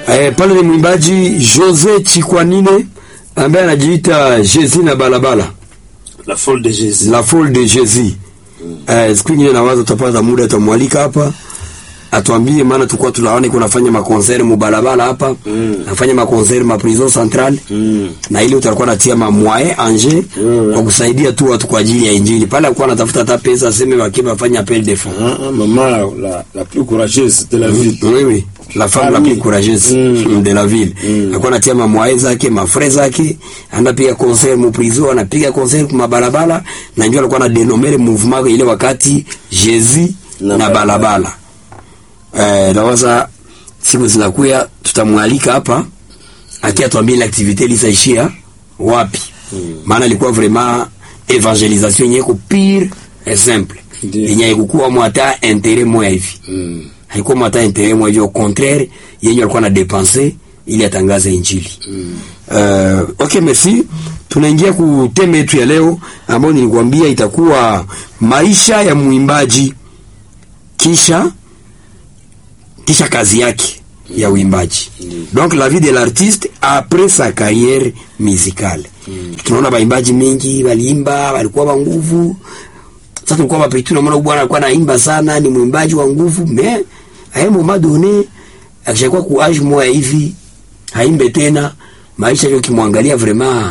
Eh, pale ni mwimbaji Jose Chikwanine ambaye anajiita Jezi na balabala La folle de Jésus. la folle de Jezi. Eh, siku nyingine nawaza tutapata muda tutamwalika hapa atuambie, maana tulikuwa tunaona kunafanya makonseri mubalabala hapa Mm. nafanya makonseri ma prison centrale Mm. na ile utakuwa natia ma moyen anje Mm. kwa kusaidia tu watu kwa ajili ya injili. Pale alikuwa anatafuta hata pesa aseme wakiwa wafanya appel de fonds. Ah, ah, maman la, la, la plus courageuse de la ville. Oui, oui. La femme la Parmi. plus courageuse Mm. de la ville. Mm. Alikuwa anatia mamwae zake, mafre zake, anapiga concert mu prison, anapiga concert kwa mabalabala na ndio alikuwa na denomere mouvement ile wakati Jésus Na na, balabala. balabala. Eh, nawaza siku zinakuya tutamwalika hapa akia tuambie ile activité lisaishia wapi. Maana ilikuwa vraiment evangelisation yenye ko pire et simple. Ndiyo. Yenye haikuwa mwata intérêt moya hivi Mm. haikuwa mata intérêt mwa hivyo, au contraire yenye alikuwa na dépenser ili atangaze injili. Uh, okay, merci. Tunaingia ku teme yetu ya leo ambayo nilikwambia itakuwa maisha ya mwimbaji kisha kisha kazi yake ya uimbaji. Donc la vie de l'artiste après sa carrière musicale. Tunaona baimbaji mengi waliimba, walikuwa wa nguvu. Sasa tulikuwa mapitu na mwana bwana alikuwa anaimba sana, ni mwimbaji wa nguvu, mais à un moment donné akishakuwa ku age moya hivi haimbe tena, maisha yake ukimwangalia vraiment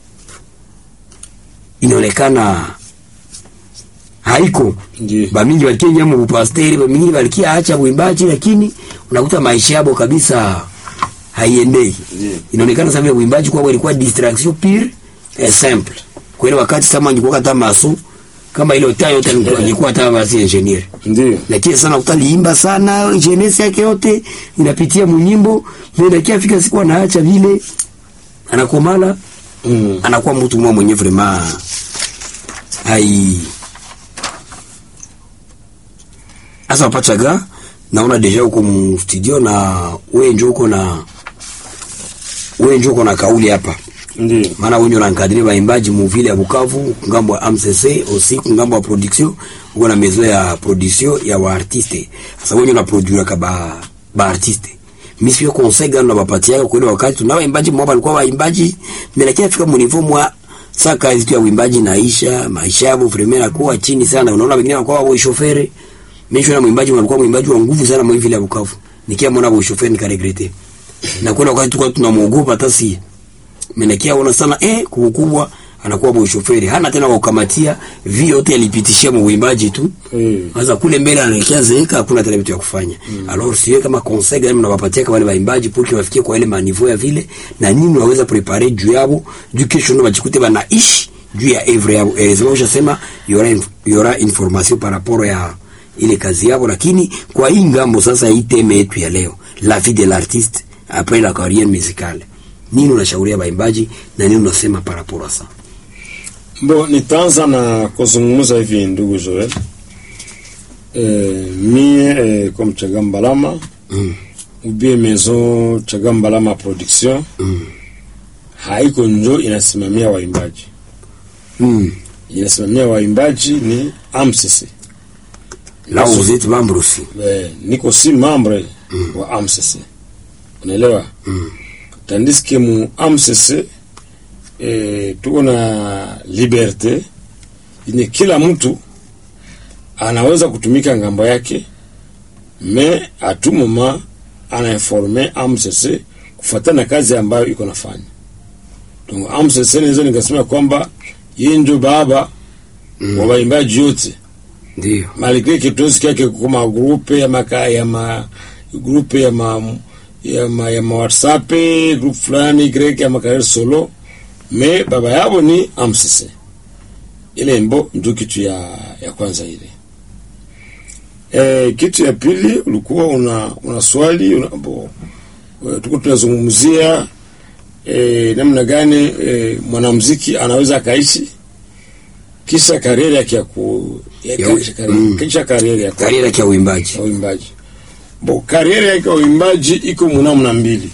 inaonekana haiko Ndiyo. bamingi balikenya mu bupasteri bamingi balikia acha uimbaji, lakini unakuta maisha yabo kabisa haiendei. Ndiyo. Inaonekana sasa vile uimbaji kwao ilikuwa distraction pure et simple. Kwa ile wakati sama angekuwa hata maso kama ile taa yote alikuwa- angekuwa hata basi engineer. Ndiyo. Lakini sana utaliimba sana jeunesse yake yote inapitia munyimbo, ndio fika siku anaacha vile anakomala Mm. anakuwa mtu mmoja mwenye vraiment hai asa pachaga naona deja uko mu studio na wewe njo uko na wewe njo uko na kauli hapa Ndiyo. maana wewe ndio unankadiri waimbaji mu vile ya Bukavu ngambo ya AMCC aussi ngambo ya production uko na mezo ya production ya wa artiste sasa wewe ndio unaproduire ka ba ba artiste mimi sio conseil gani na bapatia kwa ile wakati tuna waimbaji mmoja walikuwa waimbaji mais lakini afika mu niveau mwa sasa kazi tu ya uimbaji naisha maisha yao vraiment yanakuwa chini sana unaona wengine wanakuwa wa shofere mimi na mwimbaji walikuwa mwimbaji wa nguvu sana mwa vile ya Bukavu nikia mwana wa shofere nikaregrete na kuna wakati tulikuwa tunamuogopa hata si menekia ona sana eh kubwa anakuwa boy shoferi hana tena wa kukamatia vi yote alipitishia mwimbaji tu Mm. sasa kule mbele anaelekea zeeka hakuna tena vitu ya kufanya alors siwe kama conseil gani mnawapatia kwa wale waimbaji pour que wafikie kwa ile maniveau ya vile na nini unaweza preparer juu yabo juu kesho ndo bajikute banaishi juu ya evre yabo elezema ushasema yora inf yora information par rapport ya ile kazi yabo lakini kwa hii ngambo sasa hii teme yetu ya leo la vie de l'artiste après la carrière musicale nini unashauria baimbaji na nini unasema par rapport à ça Bo, nitaanza na kuzungumza hivi ndugu Joel. E, mie e, comme Chagambalama mm. ubie maison Chagambalama production Mm. haiko njo inasimamia waimbaji, Mm. inasimamia waimbaji ni AMCC. là vous êtes membre aussi E, niko si membre wa AMCC, unaelewa? Mm. tandis que mu AMCC e, tuko na liberte yenye kila mtu anaweza kutumika ngambo yake, me a tout moment anainforme AMCC kufuatana na kazi ambayo iko nafanya. Donc AMCC naweza nikasema kwamba yeye ndio baba Mm. wa waimbaji yote ndio malgré kitosi kyake kuma grupe ya maka ya ma grupe ya ma ya ma, ya ma WhatsApp group fulani grek ya makarer solo me baba yabo ni AMCC ile mbo ndio kitu ya ya kwanza ile e, kitu ya pili ulikuwa una una swali una, bo, e, tuko tunazungumzia e, namna gani e, mwanamuziki anaweza akaishi kisha kariera yake ya ku ya, Ya- kisha kariera, mm. kisha kariera yake kariera ya uimbaji ya uimbaji bo kariera yake ya uimbaji iko munamna mbili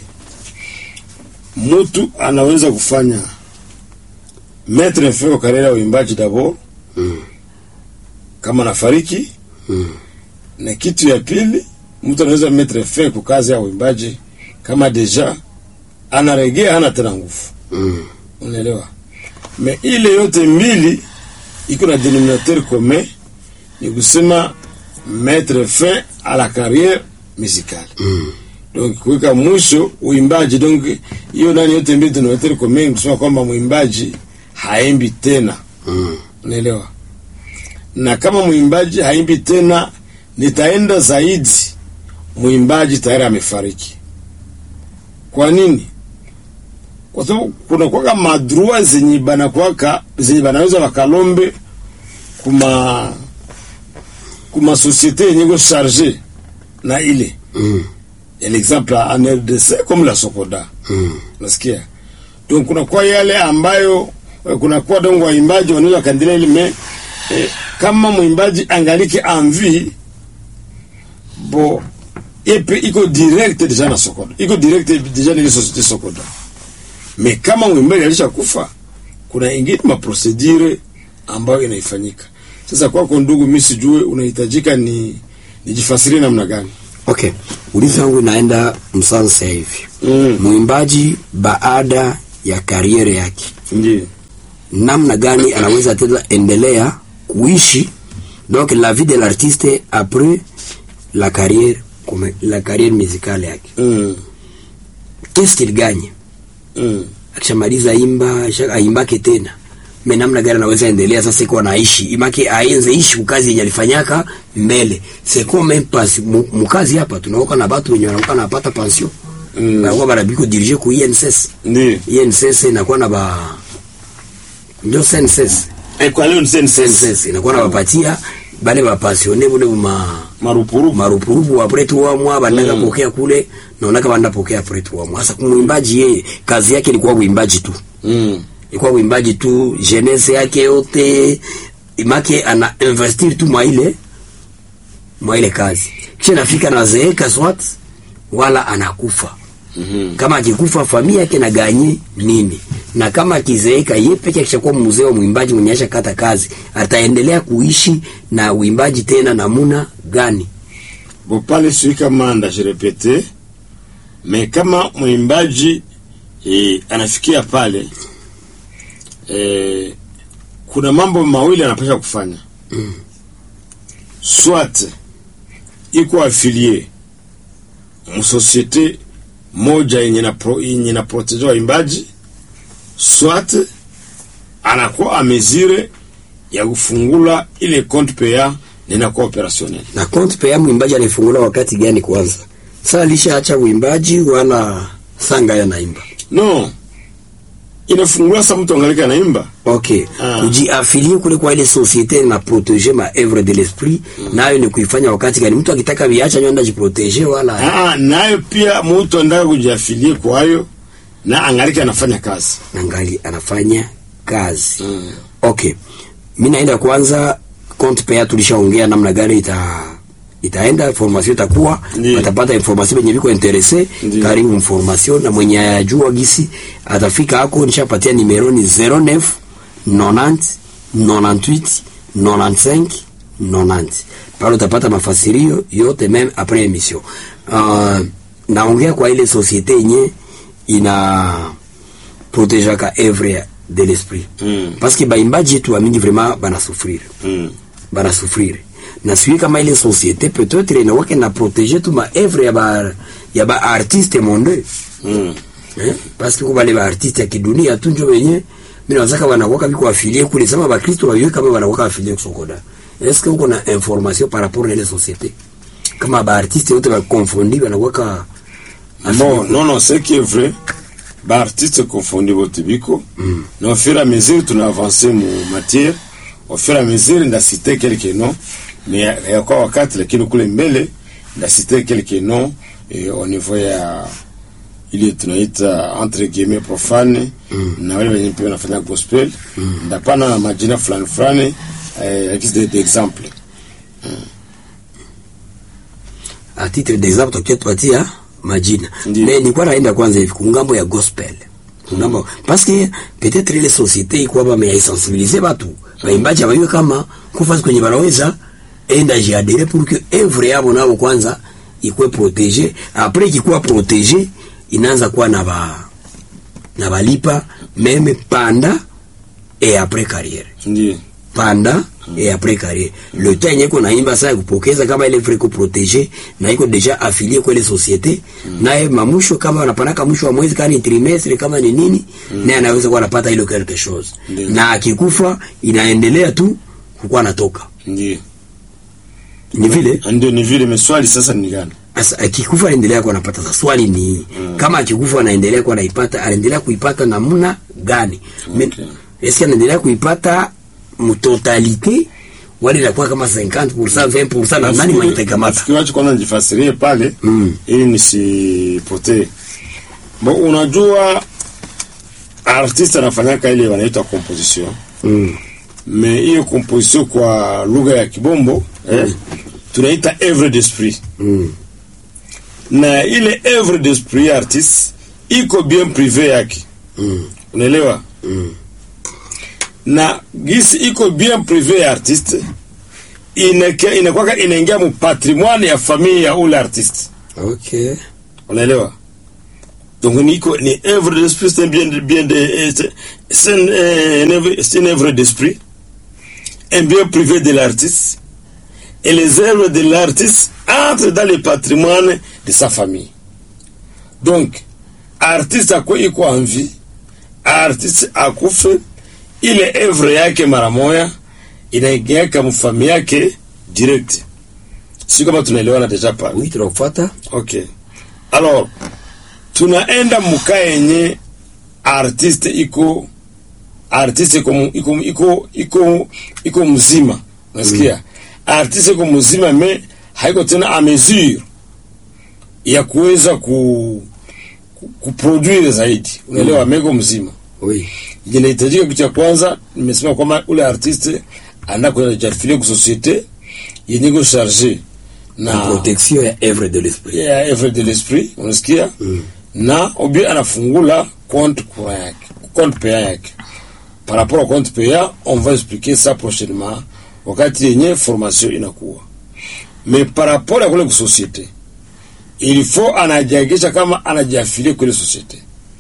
mtu anaweza kufanya metre feo kariera ya uimbaji dabo Mm. kama nafariki Mm. na kitu ya pili mtu anaweza metre fe ku kazi ya uimbaji kama deja anaregea hana tena nguvu Mm. unaelewa me ile yote mbili iko na denominateur commun ni kusema mettre fin à la carrière musicale Mm. donc kuweka mwisho uimbaji donc hiyo nani yote mbili denominateur commun ni kusema kwamba mwimbaji haimbi tena Mm. unaelewa na kama mwimbaji haimbi tena nitaenda zaidi mwimbaji tayari amefariki kwa nini kwa sababu kuna kwaka madrua zenye banakwaka zenye banaweza wakalombe kuma kuma societe yenye ko charge na ile Mm. ya l'exemple en RDC comme la Sokoda Mm. nasikia donc kuna kwa yale ambayo eh, kuna kwa dongo waimbaji wanaweza wakaendelea ile me eh, kama mwimbaji angaliki envie bo epe iko direct deja na Sokoda iko direct deja na ile societe Sokoda me kama mwimbaji alisha kufa kuna ingine maprocedure ambayo inaifanyika sasa kwako ndugu mimi sijue unahitajika ni nijifasirie namna gani Okay, ulizo wangu inaenda msansa hivi. mm. Mwimbaji baada ya kariere yake, ndio namna gani anaweza tena endelea kuishi donc la vie de l'artiste après la carrière comme la carrière musicale yake. mm. Qu'est-ce qu'il gagne? mm. Akishamaliza imba, asha- aimbake tena. Me namna gani anaweza endelea sasa iko anaishi. Imake aenze ishi kukazi yenye alifanyaka mbele. C'est comme même pas mu- mukazi hapa tunaoka na watu wenye wanakuwa napata pension. Mm. Banakuwa barabiko dirige ku INSS. ndio INSS inakuwa na ba ndio SNSS. Eh, kwa leo ni sense SNSS inakuwa na bapatia bale ba pensionne bule ma marupurupu marupurupu apres trois mois banaka Mm. pokea kule naonaka banda pokea apres trois mois. Sasa kumwimbaji yeye kazi yake ilikuwa uimbaji tu. mm. Ilikuwa uimbaji tu, jeunesse yake yote imake ana investir tu mwa ile mwa ile kazi. Kisha nafika na zeeka swat wala anakufa mm kama akikufa familia yake na ganye nini, na kama akizeeka yeye peke akishakuwa mzee wa mwimbaji mwenye asha kata kazi, ataendelea kuishi na uimbaji tena namuna gani? bo pale sui kama ndajirepete me kama mwimbaji eh, anafikia pale eh, kuna mambo mawili anapasha kufanya Mm. swat iko afilie msosiete moja yenye na pro, yenye na protege waimbaji swat anakuwa amezire ya kufungula ile compte paya ninakuwa operationnel Na compte paya mwimbaji alifungula wakati gani? Kwanza sasa alishaacha uimbaji wala sanga ya naimba? no inafungula sa mtu angalika naimba Okay, Ah. kujiafilie kule kwa ile societe na proteger ma œuvre de l'esprit, nayo ni kuifanya wakati gani? Mtu akitaka viacha nyonda jiproteger wala Aa, nayo pia mtu anataka kujiafilie kwayo na angalika anafanya kazi angali anafanya kazi mm. Okay, mi naenda kwanza compte paya, tulishaongea namna gani ita itaenda formation itakuwa Ndiyo. atapata information benye biko interese Ndiyo. karibu information na mwenye ayajua gisi atafika hako, nishapatia nimero ni 09 90 98 95 90 pale utapata mafasirio yote meme après emission. Uh, naongea kwa ile societe yenye ina protejaka evre de l'esprit Mm. parce que baimbaji yetu wamingi vraiment banasufrir Mm. banasufrir na sijui kama ile societe peut-être inawake na protéger tu maevre ya ba ya ba artiste monde Mm. eh? parce que kubale ba artiste ya kidunia tu njo wenye mimi nawazaka wanakuwa biko affilié kule sema ba Kristo wawe kama wanakuwa affilié kusokoda est-ce que uko na information par rapport na ile société kama ba artiste wote ba confondi wanakuwa Bon, non, non, c'est qui est vrai. Ba artiste confondi bote biko. Mm. Na au fur et à mesure tuna avancer mu matière. Au fur et à mesure ndasite quelques noms. Mais ya- ya kwa wakati lakini kule mbele ndasite quelques noms eh, au niveau ya ile tunaita entre guillemets profane Mm. na wale wenye pia wanafanya gospel ndapana majina fulani fulani eh, akisi d'exemple a titre d'exemple tokea tupatia majina Ndiyo. mais nilikuwa naenda kwanza hivi kungambo ya gospel kungambo parce que peut-être ile société ikuwa ba mais sensibiliser batu baimbaji abayue kama kufasi kwenye banaweza enda jiadere pour que œuvre yabo nabo kwanza ikuwe protégé après ikikuwa protégé inaanza kuwa na ba na balipa meme panda et après carrière Ndiyo. panda et après carrière le temps yenye iko naimba saa ya kupokeza kama ile vrai protégé na iko deja affilié kwa ile société naye mamusho kama wanapanaka mwisho wa mwezi kama ni trimestre kama ni nini naye anaweza kuwa anapata ile quelque chose Ndiyo. na akikufa inaendelea tu kukuwa anatoka Ndiyo. ni vile Ndio ni vile meswali sasa ni gani? Asa, akikufa anaendelea kuwa anapata. Sasa swali ni kama akikufa anaendelea kuwa anaipata, anaendelea kuipata namna gani? Okay. Eske anaendelea kuipata mtotalite wale inakuwa kama 50% 20% na nani mwenye itakamata? Nafikiri wacha kwanza nijifasirie pale Mm. ili nisipotee. Bo, unajua artist anafanyaka ile wanaita composition Mm. me hiyo composition kwa lugha ya kibombo eh, tunaita œuvre d'esprit Mm. na ile œuvre d'esprit ya artist iko bien privé yake Mm. unaelewa Mm. na gisi iko bien privé ya artiste inake- inakwaka inaingia mu patrimoine ya famille ya ule artiste Okay. unaelewa donc ni iko ni œuvre d'esprit c'est bien de- bien de eh, c'est- c'est une, eh, une œuvre- c'est une œuvre d'esprit un bien privé de l'artiste et les œuvres de l'artiste entrent dans le patrimoine de sa famille donc artiste ako iko en vie artiste akufe ile œuvre yake mara moya inaingiaka mfami yake direct si kama tunaelewana deja pale Oui, tunakufuata. Okay. Alors, tunaenda muka yenye artiste iko artiste iko mu- iko iko iko iko mzima. Unasikia? Artiste iko mzima me haiko tena a mesure ya kuweza ku ku- kuproduire zaidi. Unaelewa mm. meko mzima. Oui. Inahitajika kitu cha kwanza nimesema kwamba ule artiste anaenda kujafilia ku societe yenye iko charge Na protection ya œuvre de l'esprit. ya œuvre de l'esprit unasikia Mm. na obi anafungula compte courant yake compte payant yake par rapport au compte payant on va expliquer ça prochainement wakati yenye formation inakuwa mais par rapport ya kule ku societe il faut anajiagisha kama anajiafilie kule societe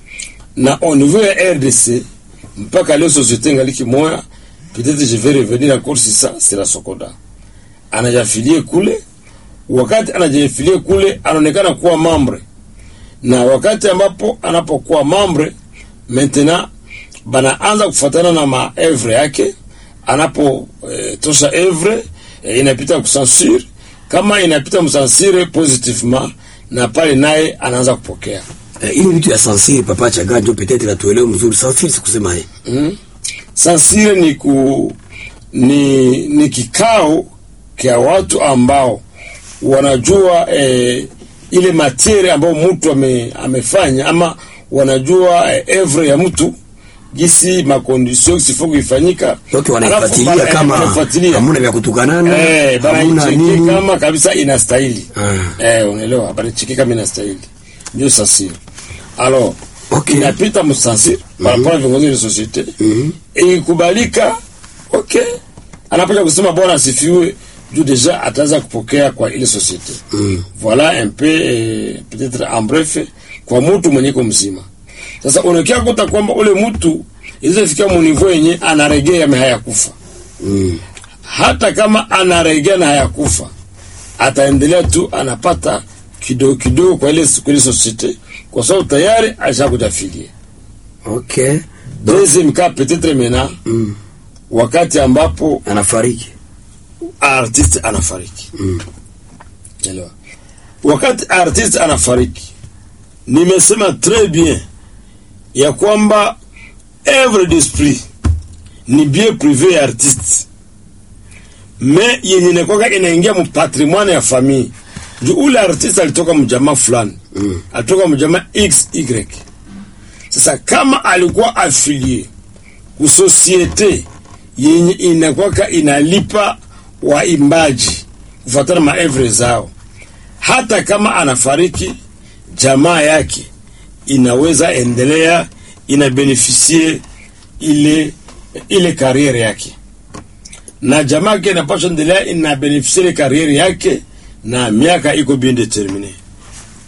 na au niveau ya RDC mpaka leo societe ngaliki moya peut-être je vais revenir encore sur ça c'est la Sokoda anajiafilie kule wakati anajiafilie kule anaonekana kuwa mambre na wakati ambapo anapokuwa mambre maintenant banaanza kufuatana na maevre yake anapo eh, tosha evre eh, inapita kusansure kama inapita msansire positivement na pale naye anaanza kupokea Eh, ile vitu ya sansiri papa chaga ndio peut-être la tuelewe mzuri. Sansiri sikusema yeye. mm. sansire ni ku ni, ni kikao kya watu ambao wanajua eh, ile materia ambayo mtu ame, amefanya ama wanajua eh, evre ya mtu gisi makondisio sifo kuifanyika Donc Alafu wanaifuatilia bana- eh, kama wanafuatilia. hamuna vya kutukanana, Eh, hamuna banaicheki nini. kama kabisa inastahili Ah. eh, unaelewa banaicheki kama inastahili ndio sansire alors Okay. inapita msansire par rapport à viongozi wa societe Mhm. ikikubalika okay anapoja kusema bwana asifiwe juu deja ataanza kupokea kwa ile societe Mm. voilà un peu eh, peut-être en bref kwa mtu mwenye iko mzima sasa unakia kuta kwamba ule mtu ilizofika munivo yenye anaregea me hayakufa Mm. hata kama anaregea na hayakufa ataendelea tu anapata kidogo kidogo kwa ile kwa ile societe kwa sababu tayari ashakujafilia Okay. deuxième cas peut-être maintenant Mm. wakati ambapo Anafariki. artiste anafariki Mm. Elewa. wakati artiste anafariki nimesema très bien ya kwamba œuvre d'esprit ni bien privé ya artiste me yenye inakwaka inaingia mu patrimoine ya famille juu ule artiste alitoka mjamaa fulani Mm. alitoka mjamaa xy sasa kama alikuwa afilie kusosiete yenye inakwaka inalipa waimbaji kufuatana maevre zao hata kama anafariki jamaa yake inaweza endelea inabenefisie ile ile kariere yake na jamaa yake inapaswa endelea inabenefisie ile kariere yake na miaka iko bien determine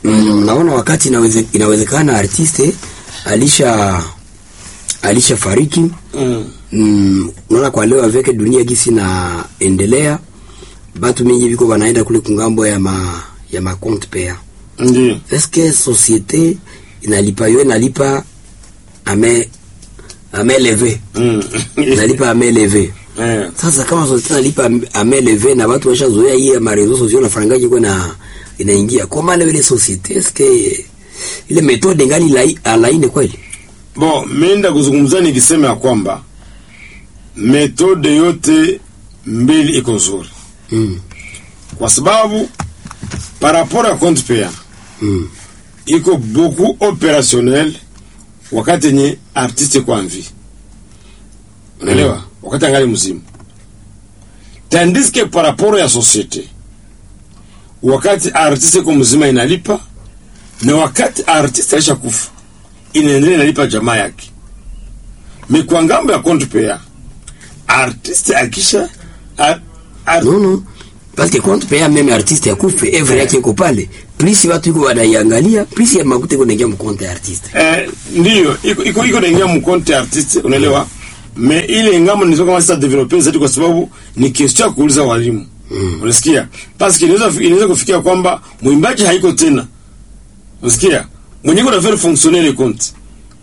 mm, naona wakati inaweze, inawezekana artiste alisha alisha fariki Mm. mm, unaona kwa leo avec dunia gisi na endelea batu mingi biko banaenda kule kungambo ya ma ya ma compte paya Ndio. est-ce que société inalipa yo inalipa ame ame levé Mm. inalipa ame levé Eh. sasa kama société inalipa ame levé na watu washazoea hii ya marezo sociaux na farangaji kwa na inaingia koma leo ile société est-ce que ile méthode ngali lai, alaine kweli Bon, meenda kuzungumza nikisema ya kwamba metode yote mbili iko nzuri, mm. kwa sababu par rapport ya compte payant mm. iko beaucoup opérationnel wakati yenye artiste kwa mvi, unaelewa, wakati angali mzima, tandis que par rapport ya société wakati artiste kwa mzima inalipa na wakati artiste aisha kufa inaendelea inalipa jamaa yake. Me kwa ngambo ya compte payant artiste akisha ar, ar, non non parce que compte paya meme artiste akufe evre yake iko pale plus watu iko wanaiangalia plus ya makuta iko naingia mkonte ya artiste Eh, ndiyo iko iko iko naingia mkonte artiste unaelewa me ile ngamo nizo kama sasa developer zaidi kwa sababu ni question ya kuuliza walimu mm. unasikia parce que inaweza inaweza kufikia kwamba mwimbaji haiko tena unasikia mwenyewe kuna faire fonctionner le compte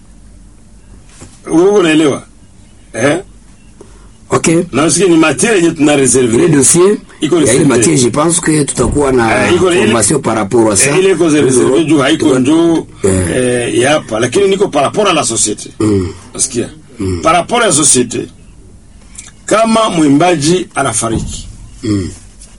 wewe unaelewa eh ok na unasikia ni matière yenye tuna ile reserve dossier Iko ya ile reserve. matière je pense que tutakuwa na Eh, iko- ile- formation par rapport à ça Eh, ile iko reserve juu haiko njoo Eh. eh, ya hapa lakini niko par rapport à la société Mm. Nasikia? Par rapport ya societe, kama mwimbaji anafariki, Mm.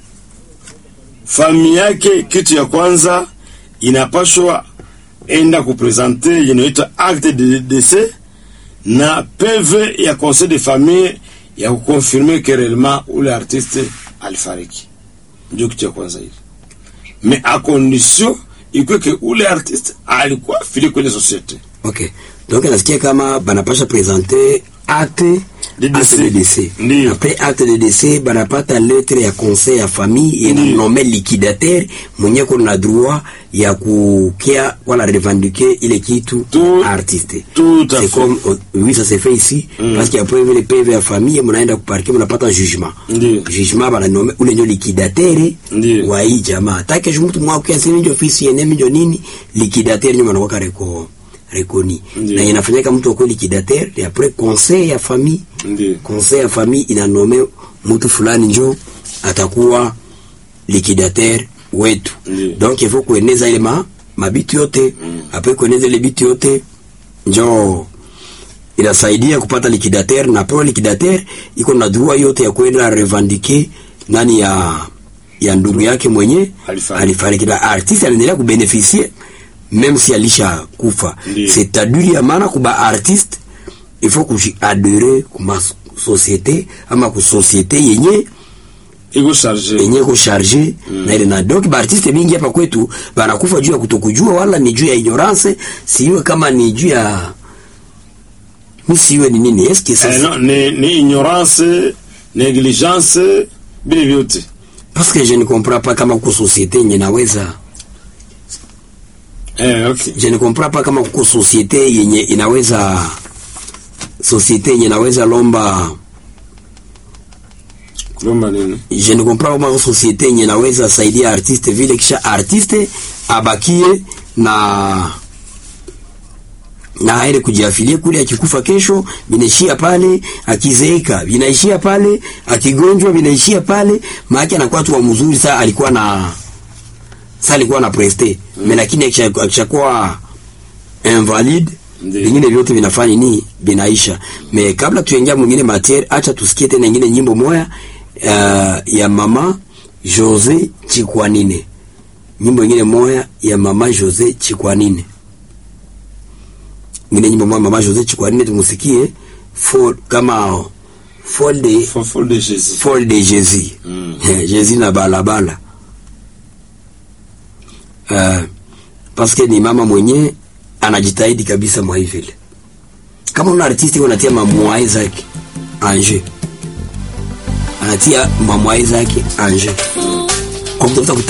fami yake, kitu ya kwanza inapashwa enda kupresente yenye inaitwa acte de décès na PV ya conseil de famille ya kukonfirme que réellement ule artiste alifariki. Ndio kitu ya kwanza hili, mais a condition ikwe ke ule artiste alikuwa fili kwenye societe. ok donc nasikia kama banapasha présenter acte De acte décès. de décès Ndiyo. après acte de décès banapata lettre ya conseil ya famille Ndiyo. inanome liquidateur mwenye kuna droit ya kukia wala revendiquer ile kitu Tout- artiste tout à c'est fait. comme euh, oui ça se fait ici Mm. parce qu'après vile PV ya famille mnaenda kuparke mnapata jugement Ndiyo. jugement bananome ule ndio liquidateur Ndiyo. wa hii jamaa take mtu mwako ya sema ndio ofisi yene ndio nini liquidateur nyuma anakuwa reko rekoni Ndiyo. na inafanyika mtu akwe liquidateur et après conseil ya famille Ndiyo. conseil ya famille inanome mtu fulani njo atakuwa liquidateur wetu Ndiyo. donc il faut kueneza ile ma mabitu yote mm. après kueneza ile bitu yote njo inasaidia kupata liquidateur na pro liquidateur iko na droit yote ya kwenda revendiquer nani ya ya ndugu yake mwenye Alifariki. alifariki na artiste anaendelea kubeneficie même si alisha kufa Ndiyo. c'est-à-dire ya maana kuba artiste il faut kujiadere kuma société ama ku société yenye iko charge yenye ko charge na ile na donc ba artiste mingi hapa kwetu banakufa juu ya kutokujua wala ni juu ya ignorance siwe kama ni juu ya mi siwe ni nini est-ce que ça eh, no, ni, ni ignorance negligence vile vyote parce que je ne comprends pas kama ku société yenye naweza eh, okay. je ne comprends pas kama kuko société yenye inaweza société yenye inaweza lomba kulomba nini je ne comprends pas kama société yenye inaweza saidia artiste vile kisha artiste abakie na na aende kujiafilie kule, akikufa kesho vinaishia pale, akizeeka vinaishia pale, akigonjwa vinaishia pale. Maana anakuwa tu wa mzuri. Saa alikuwa na saa alikuwa na preste mm. lakini akisha- akishakuwa invalide Ndiyo. vingine vyote vinafanya nini, vinaisha. Me kabla tuingia mwingine matiere, acha tusikie tena ingine nyimbo moya uh, ya mama Jose Chikwanine, nyimbo ingine moya ya mama Jose Chikwanine ngine nyimbo moja mama Jose Chikwanine tumusikie for, kama fall de Fofo de Jésus fall de Jésus Mm. Jésus na balabala uh, paske ni mama mwenye anajitahidi kabisa mwa hivi vile. Kama una artisti unatia mamwae zake anje, anatia mamwae zake anje kwa kutafuta